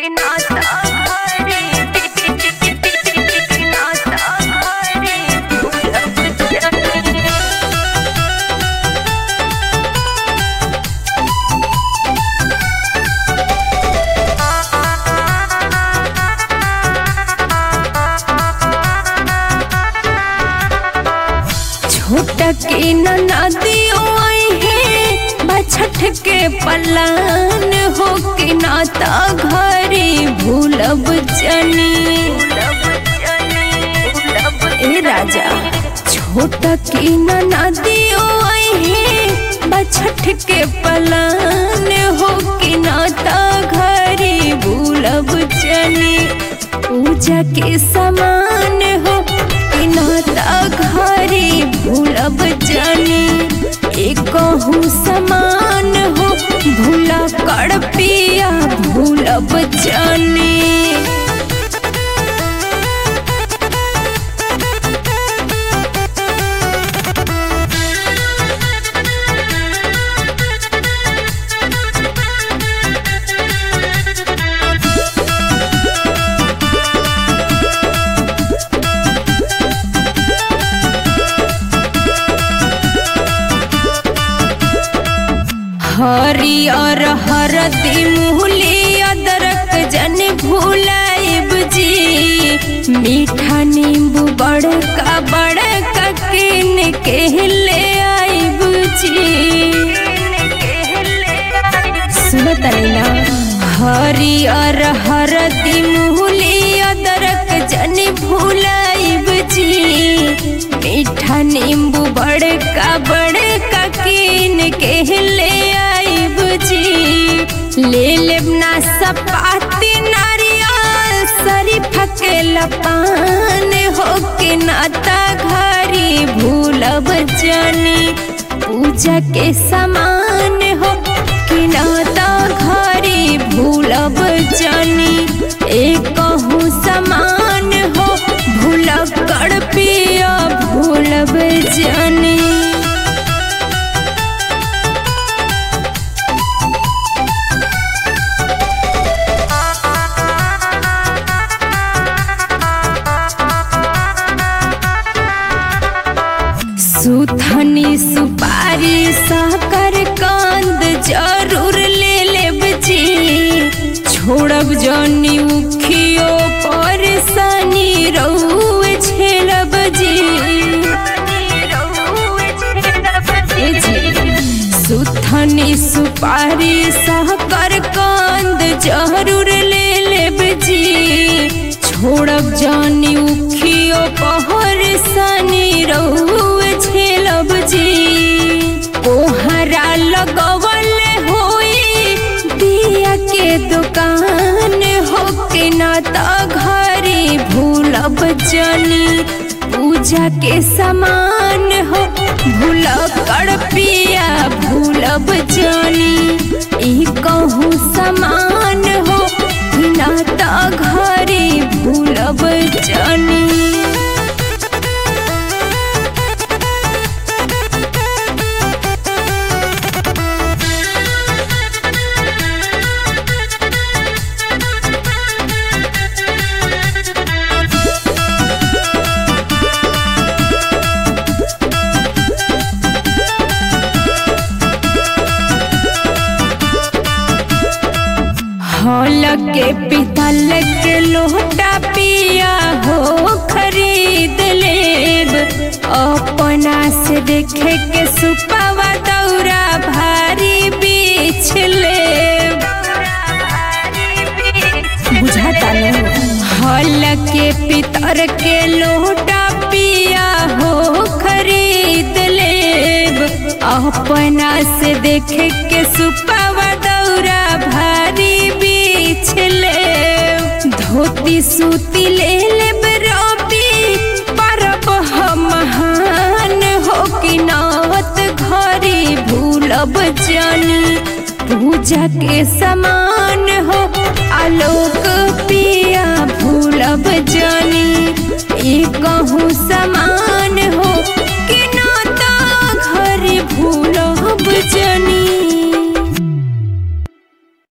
के नाता घरे नाता घरे भूलब जानी छोटा के नदियो आई है बछठ के पलान हो के नाता घरे भूलब जनी ए राजा छोटा के नदियो आई है बछठ के पलान हो के नाता घरे भूलब जनी पूजा के समान हो कि नाता घरे भूलब जानी एकहू समान हो भूला कर पिया भूलब जानी हरियर हरदी मुहली अदरक जन भूलाइब जी मीठा नींबू बड़का बड़का किन के ले आइब जी सुनत ना हरियर हरदी मुहली अदरक जन भूलाइब जी मीठा नींबू बड़का बड़का किन के ले आइब जी ले लेब ना सपाती नारियल शरीफ के लपान हो के नाता घरी भूलब जानी पूजा के समान हो कि नाता घरी भूलब जानी एक समान हो भूल कर पिया भूलब जानी सुथनी सुपारी साकर कांद जरूर ले लेब जी छोड़ब जनी उखियो पर सनी रउए छेलब जी ए जी सुथनी सुपारी साकर कांद जरूर ले लेब जी छोड़ब जानी उखियो पहर सनी रउए छेलब जी कोहरा लगवल होई दिया के दुकान हो के नाता घरे भूलब जानी पूजा के समान हो भूल कर पिया भूलब जानी ई कहूँ समान हो नाता घरे भूलब जानी हॉल के पितल के लोटा पिया हो खरीद लेब अपना से देखे के सुपावा दौरा भारी बीछ लेब बुझाता हॉल के पितर के लोटा पिया हो खरीद लेब अपना से देखे के सुपावा दौरा भारी बीछ ले धोती सूती ले लेब रबी परब हम महान हो कि नावत घरे भूलब जानी पूजा के समान हो आलोक पिया भूलब जानी ई कहूँ समान हो कि नाता घर भूलब जानी